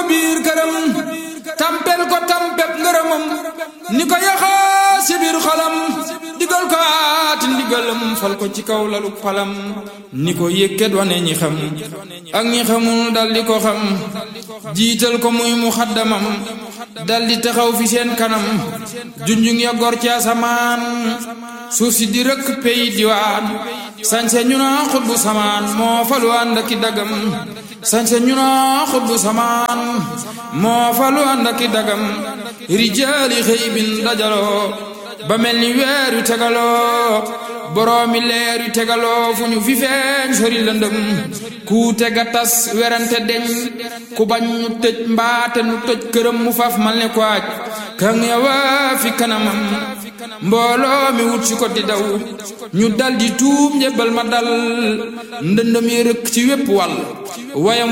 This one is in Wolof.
biir këram tampel ko tampeb ngërëmam ni ko yaxaa si biir xolam digal ko aati ndigalam fal ko ci kaw lalu palam ni ko yëkkat wane ñi xam ak ñi xamul dal di ko xam jiital ko muy mu xaddamam dal di taxaw fi seen kanam junjung ya gor ci asamaan suuf si di rëkk pey diwaan sañse ñu naa xutbu samaan moo falu ànd aki dagam sañse ñu naa xutbu samaan moo falu ànd aki dagam rijaali xëy bin dajaloo ba mel ni weer yu tegaloo boroomi leer yu tegaloo fu ñu fi feeñ sori lëndëm ku tega tas werante deñ ku bañ ñu tëj mbaate nu tëj këram mu faf mal ne ko aj kan yawa fi kanamam mbooloo mi wut si ko di daw ñu dal di tuub njëbbal ma dal ndëndëm yi rëkk ci wépp wàll wayam